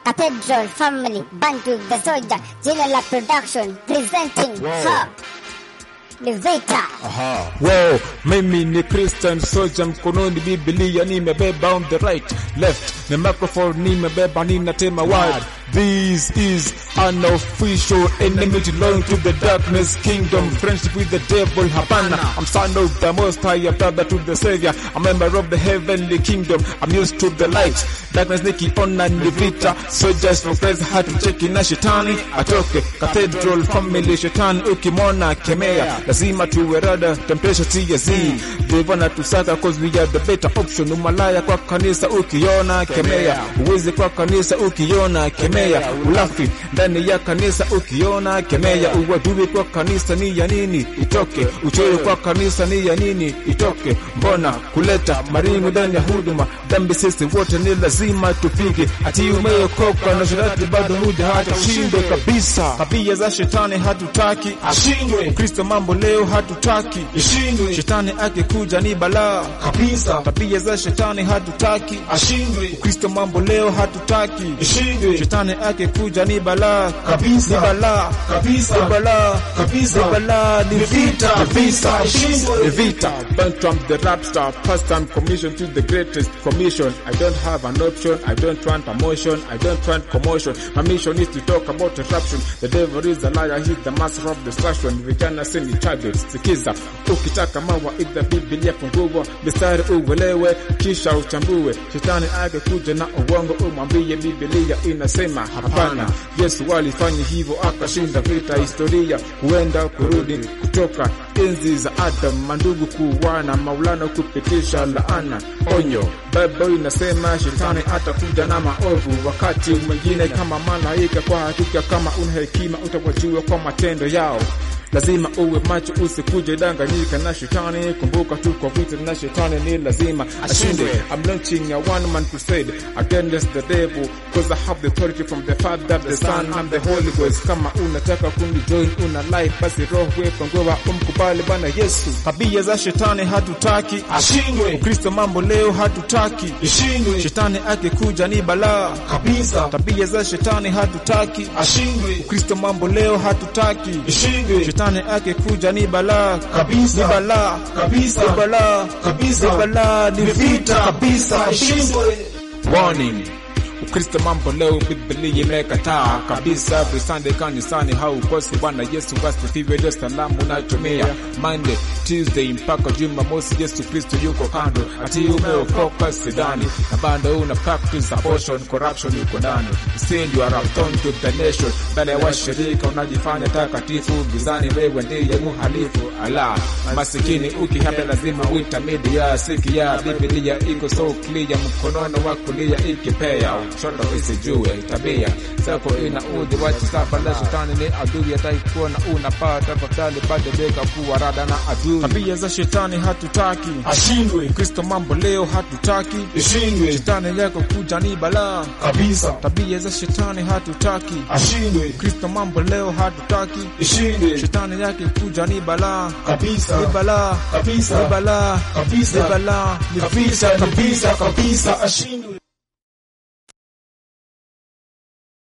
Cathedral Family Bantu the Soldier, jina la production presenting Wow. her ni Vita. Aha. Wow, mimi ni Christian soldier, mkononi Biblia nimebeba on the right left, na microphone nimebeba ninatema word. This is an official enemy to belong to the darkness kingdom, friendship with the devil. Hapana, I'm son of the Most High, a brother to the Savior, a member of the heavenly kingdom. I'm used to the light, darkness nikiona ni vita, soldiers for Christ, hatucheki na shetani atoke. Cathedral family, shetani ukimwona kemea, lazima tuwe rada, temptation TSZ. Devil anatusaka cause we are the better option. Umalaya kwa kanisa ukiona kemea, uwezi kwa kanisa ukiona kemea, ulafi ndani ya kanisa ukiona kemea, uadui kwa kanisa ni ya nini itoke, uchoyo kwa kanisa ni ya nini itoke. Mbona kuleta maringo ndani ya huduma, dhambi sisi wote ni lazima tupige. Ati umeokoka na sharati bado huja hata ushindwe kabisa. Tabia za shetani hatutaki ashindwe Kristo mambo leo hatutaki ishindwe shetani akikuja ni balaa kabisa tabia za shetani hatutaki ashindwe Kristo mambo leo hatutaki ishindwe shetani akikuja ni balaa Kabisa. ni balaa kabisa ni balaa Kabisa. ni balaa ni Ni vita, vita vita, ishindwe. ni vita Bantam the rap star first time commission to the greatest commission I don't have an option I don't want promotion I don't want commotion my mission is to talk about disruption the devil is a liar he's the master of destruction vijana sini targets sikiza ukitaka mawaidha biblia fungua mistari uelewe kisha uchambue shetani akikuja na uongo umwambie biblia inasema hapana yesu alifanya hivyo akashinda vita historia huenda kurudi kutoka enzi za adam mandugu kuwana maulana kupitisha laana onyo bible inasema shetani atakuja na maovu wakati mwingine kama malaika kwa hakika kama una hekima utawajua kwa matendo yao lazima uwe macho usikuje danganyika na shetani kumbuka tuko vita na shetani ni lazima ashinde I'm launching a one man crusade against the devil cause I have the authority from the father the son and the holy ghost kama unataka kunijoin una life basi roho wepo ngowa umkubali bwana yesu tabia za shetani hatutaki ashindwe kristo mambo leo hatutaki ishindwe shetani akikuja ni balaa kabisa tabia za shetani hatutaki ashindwe kristo mambo leo hatutaki ishindwe shetani akikuja ni balaa Kabisa. ni balaa Kabisa. ni balaa Kabisa. ni balaa ni Ni vita vita. kabisa ishindwe warning ukristo mambo leo biblia imekataa kabisa every sunday kanisani haukosi bwana yesu wasifiwe ndio salamu unatumia monday tuesday mpaka jumamosi yesu kristo yuko kando ati umeokoka sidani na bado una practice abortion corruption yuko ndani still you are a thorn to the nation mbele ya washirika unajifanya takatifu gizani wewe ndiye muhalifu ala masikini ukihapa lazima uita media sikia biblia iko so clear mkonono wa kulia ikipea shoto isijue tabia zako ina udhi wachi saba la shetani ni adui ataikuwa na unapata tafadhali badilika kuwa rada na adui tabia za shetani hatutaki ashindwe kristo mambo leo hatutaki ishindwe shetani yako kuja ni balaa kabisa tabia za shetani hatutaki ashindwe kristo mambo leo hatutaki ishindwe shetani yake kuja ni balaa kabisa ni balaa kabisa ni balaa kabisa ni balaa ni vita kabisa kabisa kabisa ashindwe